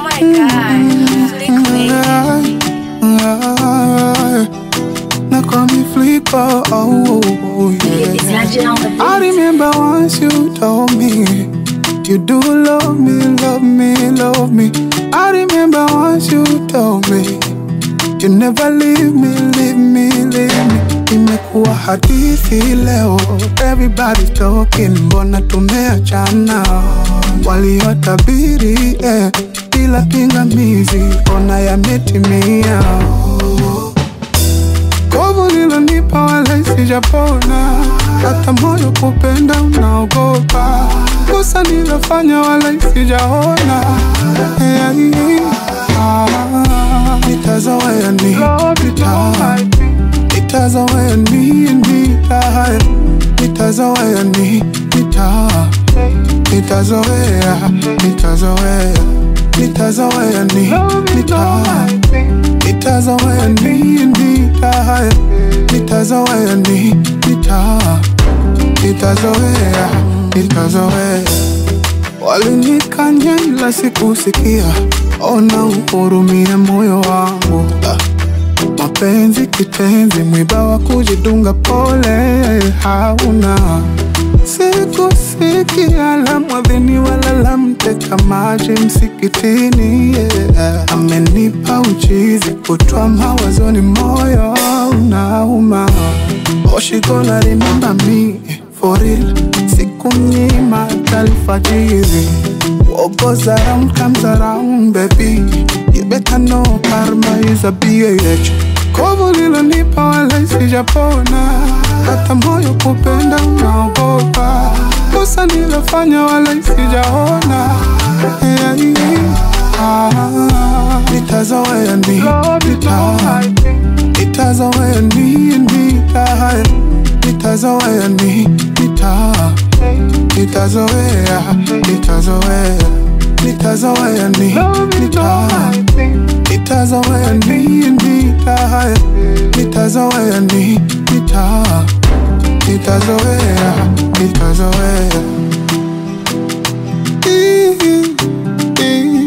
my god. Flick me. Now call me Flicker, oh, oh, yeah. It's legend on the I beat. remember once you told me you do love me, love me, love me. I remember once you told me you never leave me, leave me, leave me. Imekuwa hadithi leo, everybody talking, mbona tumeachana? Waliotabiri eh, bila pingamizi, ona yametimia. Kovu lilonipa wala sijapona, hata moyo kupenda unaogopa. Kosa nilofanya wala sijaona. Yeah, ah, Nitazoea ni nita- nitazoea ni nita- nitazoea ni nita- nitazoea nitazoea nitazoea ni nita- nitazoea ni nita- nitazoea ni nita- nitazoea nitazoea walinikanya ila sikusikia ona uhurumie moyo wangu Ah. mapenzi kitenzi mwiba wa kujidunga pole hauna sikusikia la mwadhini wala la mteka maji msikitini yeah. amenipa uchizi kutwa mawazoni moyo unauma oshikona remember me for real siku mnyima talfajiri What goes around comes around baby You better know karma is a bitch Kovu lilonipa wala sijapona Hata moyo kupenda unaogopa Kosa nilofanya wala sijaona yeah, yeah. ah, Nitazoea ni nita- Nitazoea ni nita- Nitazoea ni nita- Nitazoea, nitazoea, nitazoea ni nita- nitazoea ni nita- nitazoea ni nita- nitazoea, nitazoea. Ii- ii-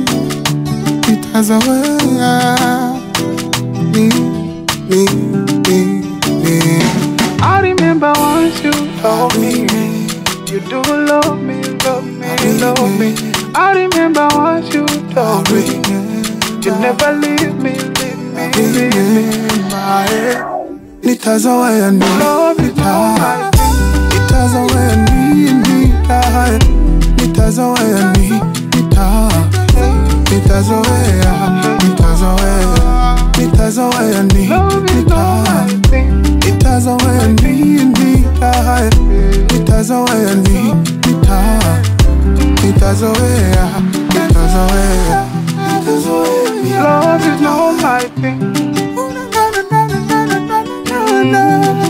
Nitazoea. Ni- ni- ni- ni. I remember once you told me you do love me, love me, love me. I remember once you told me you never leave me, leave me, leave me. Nitazoea ni nita- nitazoea ni nita- nitazoea ni nita- nitazoea nitazoea nitazoea ni nita- nitazoea ni nita- nitazoea ni nita- nitazoea nitazoea Love is not my thing.